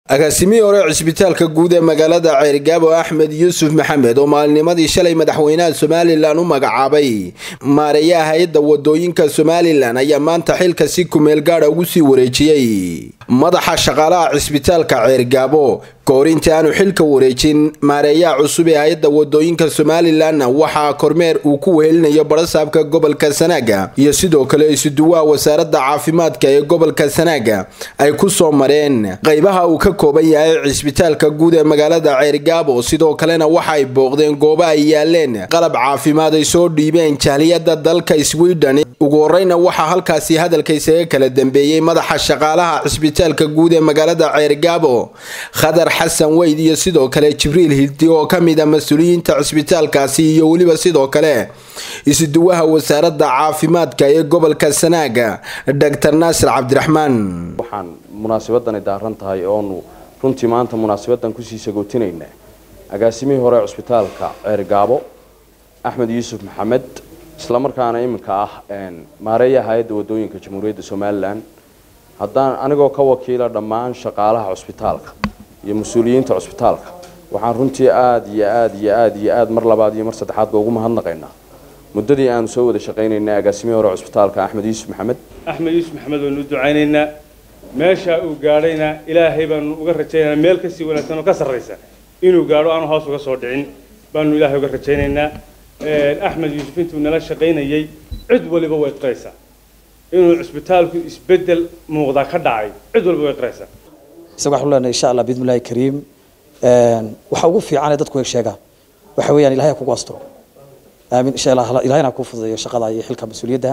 agaasimihii hore cisbitaalka guud ee magaalada ceyrgaabo axmed yuusuf maxamed oo maalinimadii shalay madaxweynaha somalilan u magacaabay maareeyaha hay-adda wadooyinka somalilan ayaa maanta xilka si kumeel gaadha ugu sii wareejiyey madaxa shaqaalaha cisbitaalka ceyrgaabo kahor intii aanu xilka wareejin maareeyaha cusub ee hay-adda wadooyinka somalilanna waxaa kormeer uu ku wehelinayo barasaabka gobolka sanaaga iyo sidoo kale isuduwaha wasaaradda caafimaadka ee gobolka sanaaga ay ku soo mareen qaybaha uu ka kooban yahay cisbitaalka guud ee magaalada ceyrgaabo sidoo kalena waxa ay booqdeen goobo ay yaaleen qalab caafimaad ay soo dhiibeen jahliyada dalka sweden ugu horeyna waxaa halkaasi hadalka isaga kala dambeeyey madaxa shaqaalaha cisbitaalka guud ee magaalada ceyrgaabo khadar xasan weyd iyo sidoo kale jibriil hildi oo ka mid a mas-uuliyiinta cisbitaalkaasi iyo weliba sidoo kale isuduwaha wasaaradda caafimaadka ee gobolka sanaaga dr naasir cabdiraxmaan waxaan munaasabadani daaran tahay oonu runtii maanta munaasabadan kusii sagootinayna agaasimihii hore cusbitaalka ceergaabo axmed yuusuf maxamed islamarkaana iminka ah maareeyaha hay-adda wadooyinka jamhuuriyadda somalilan haddaan anigoo ka wakiila dhammaan shaqaalaha cusbitaalka iyo mas-uuliyiinta cusbitaalka waxaan runtii aada iyo aada iyo aada iyo aada mar labaad iyo mar saddexaadba ugu mahadnaqaynaa muddadii aanu soo wada shaqaynaynay agaasimihii hore cusbitaalka axmed yuusuf maxamed axmed yuusuf maxamed waanu u ducaynaynaa meesha uu gaadhayna ilaahay baanu uga rajaynaynaa meel kasii wanaagsan oo ka sarraysa inuu gaadho aanu hoos uga soo dhicin baanu ilaahay uga rajaynaynaa axmed yuusuf intuu nala shaqaynayay cid waliba way qiraysaa inuu cusbitaalku isbeddel muuqdaa ka dhacay cid waliba way qiraysaa isaga waxaan leenahay insha allah bismillahi kariim waxa ugu fiican ee dadku ay sheegaan waxa weeyaan ilahay kugu asturo aamin insha allah ilahayna ku fududeeyo shaqada iyo xilka mas-uuliyadda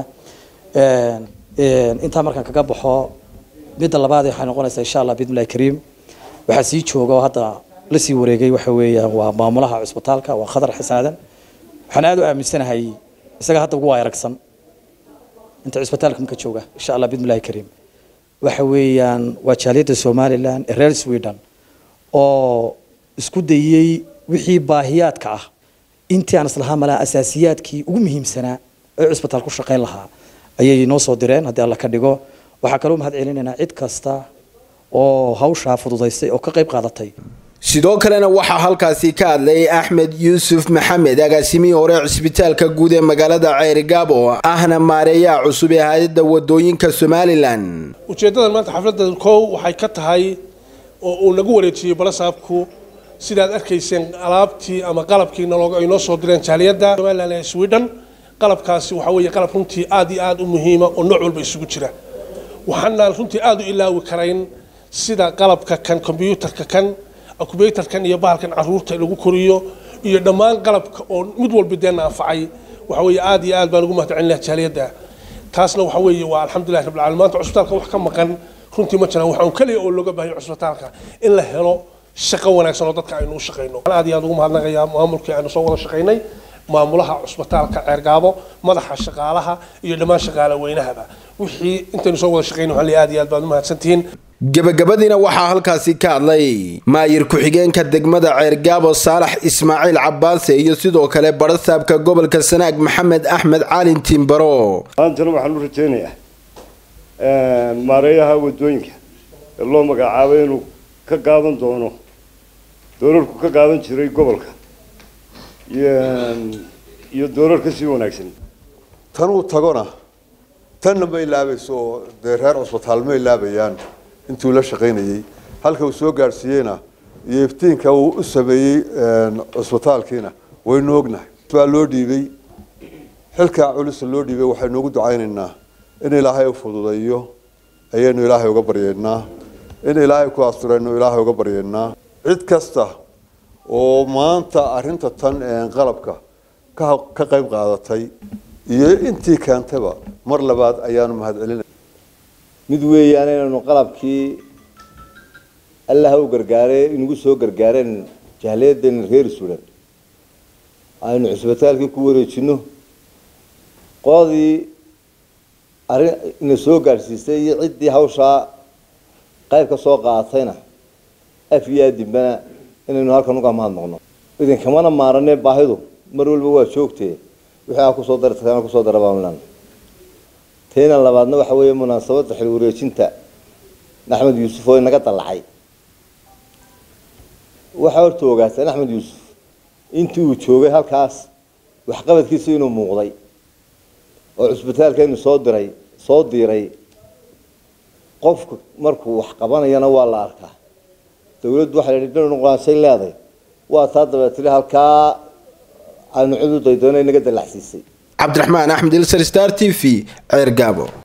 intaa markaan kaga baxo midda labaad waxay noqonaysaa insha allah bismillahi kariim waxaa sii jooga oo hadda la sii wareegay waxa weeyaan waa maamulaha cusbitaalka waa khadar xisaadan waxaan aada u aaminsanahay isaga hadda ugu waayaragsan inta cusbitaalka marka jooga insha allah bismillahi kariim waxa weeyaan waa jaaliyadda somalilan ee reer sweden oo isku dayey wixii baahiyaadka ah intii aan islahaa malaa asaasiyaadkii ugu muhiimsanaa ee cusbitaal ku shaqayn lahaa ayay noo soo direen haddii alla ka dhigo waxaa kaloo mahad celinaynaa cid kasta oo hawshaa fududaysay oo ka qayb qaadatay sidoo kalena waxaa halkaasi ka hadlay axmed yuusuf maxamed agaasimihii hore cisbitaalka guud ee magaalada ceyrgaabo ahna maareeyaha cusub ee hay-adda wadooyinka somalilan ujeeddadan maanta xafladda kow waxay ka tahay oo uu nagu wareejiyey balasaabku sidaad arkayseen alaabtii ama qalabkii ay noo soo direen jaaliyadda somalilan ee sweden qalabkaasi waxaa weeye qalab runtii aad iyo aada u muhiima oo nooc walba isugu jira waxaana runtii aada u ilaawi karayn sida qalabka kan kombyuutarka kan akubaytarkan iyo bahalkan caruurta lagu koriyo iyo dhammaan qalabka oo mid walba deena anfacay waxa weeye aada iyo aad baan ugu mahadcelinaya jaaliyadda taasna waxa weeye waa alxamdulillahi rabbil caalamiin maanta cusbitaalka wax ka maqan runtii ma jiraan waxaan kaliya oo looga baahay cusbitaalka in la helo shaqo wanaagsan oo dadka aynu u shaqayno aad iyo aad ugu mahadnaqayaa maamulkii aynu soo wada shaqaynay maamulaha cusbitaalka ceergaabo madaxa shaqaalaha iyo dhammaan shaqaale weynahaba wixii intaynu soo wada shaqaynay waxaan leeyahay aad iyo aad baad u mahadsantihiin gabagabadiina waxaa halkaasi ka hadlay maayir ku-xigeenka degmada ceergaabo saalax ismaaciil cabaase iyo sidoo kale barasaabka gobolka sanaag maxamed axmed caalin timbaro maantana waxaan u rajaynayaa maareeyaha wadooyinka ee loo magacaabay inuu ka qaadan doono doorarku ka qaadan jiray gobolka iyo doorar ka sii wanaagsan tanuu tagona tanna ma ilaabayso oo dee reer cusbitaal ma ilaabayaan intuu la shaqaynayey halka uu soo gaadhsiiyeyna iyo iftiinka uu u sameeyey cusbitaalkiina waynu ognahay baa loo dhiibay xilkaa culisa loo dhiibay waxaynu ugu ducaynaynaa in ilaahay u fududeeyo ayaynu ilaahay uga baryeynaa in ilaahay ku asturaynu ilaahay uga baryeynaa cid kasta oo maanta arrinta tan qalabka ka ka qayb qaadatay iyo intii keentaba mar labaad ayaanu mahad celinay mid weeyaan inaynu qalabkii allaha u gargaarey inagu soo gargaareen jahliyadeena reer sudan aynu cusbitaalkii ku wareejino qoladii arrin ina soo gaadhsiisay iyo ciddii hawshaa qayb ka soo qaadatayna af iyo adimbana inaynu halkan uga mahadnaqno idinkamana maaranee baahidu mar walba waa joogtee wixii aa kusoo dartana kusoo dara baanu leena teena labaadna waxa weeye munaasabadda xil wareejinta axmed yuusuf oo inaga dallacay waxaa horta ogaataan axmed yuusuf intii uu joogay halkaas waxqabadkiisa inuu muuqday oo cusbitaalkeenu soo diray soo diiray qofku markuu wax qabanayana waa la arkaa dawladdu waxay leedahay dhinac nuqaanshay leedahay waa taa dabeetile halkaa aanu cid u daydoona inaga dallacsiisay cabdiraxmaan axmed ilsar star t v ceer gaabo